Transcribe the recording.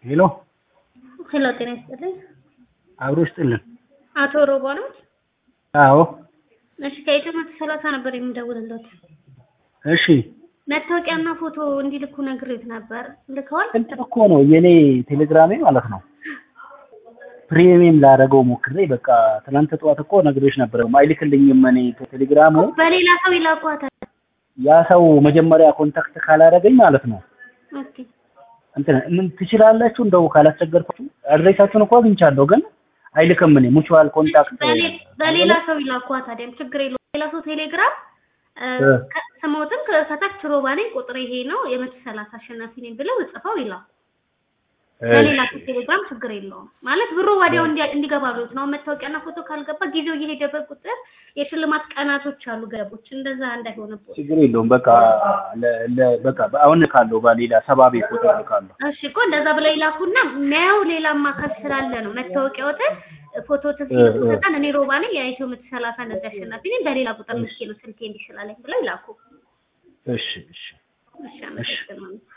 ሄሎ ሄሎ፣ ጤና ይስጥልኝ። አብሮ ይስጥልን። አቶ ሮባ ነው? አዎ እሺ፣ ከኢትዮ መቶ ሰላሳ ነበር የምደውልለት። እሺ መታወቂያና ፎቶ እንዲልኩ ነግሬት ነበር። ልከዋል? እንትን እኮ ነው የኔ ቴሌግራሜ ማለት ነው ፕሪሚየም ላደረገው ሞክሬ በቃ ትናንት ጠዋት እኮ ነግሬሽ ነበር አይልክልኝም እኔ ቴሌግራሙ በሌላ ሰው ይላኳታል። ያ ሰው መጀመሪያ ኮንታክት ካላደረገኝ ማለት ነው ኦኬ እንትን ምን ትችላላችሁ እንደው ካላስቸገርኳችሁ አድሬሳችሁን እኮ አግኝቻለሁ ግን አይልክም እኔ ሙቹዋል ኮንታክት በሌ- በሌላ ሰው ይላኳት። ታዲያም ችግር የለውም። ሌላ ሰው ቴሌግራም እ፣ እ። ከ- ስሞትም ከታች ሮባ ነኝ ቁጥር ይሄ ነው የመቶ ሰላሳ አሸናፊ ነኝ ብለው ጽፈው ይላል። በሌላ ሰው ቴሌግራም ችግር የለውም ማለት ብሩ ወዲያው እንዲ- እንዲገባ ብሎት ነው። መታወቂያና ፎቶ ካልገባ ጊዜው እየሄደበት ቁጥር የሽልማት ቀናቶች አሉ ገደቦች፣ እንደዛ እንዳይሆንብዎት። ችግር የለውም በቃ ለ- ለ- በቃ አሁን ካለው በሌላ ሰባ ቤት ቁጥር ልካለሁ እሺ እኮ እንደዛ ብለው ይላኩና የሚያየው ሌላም አካል ስላለ ነው። መታወቂያዎትን ፎቶ እ፣ እ። ተሲሉታን እኔ ሮባ ነኝ የኢትዮ መቶ ሰላሳ እንደዚህ አሸናፊ ነኝ በሌላ ቁጥር ልኬ ነው ስልኬ እንዲስላለኝ ብለው ይላኩ። እሺ እሺ እሺ አመሰግናለሁ።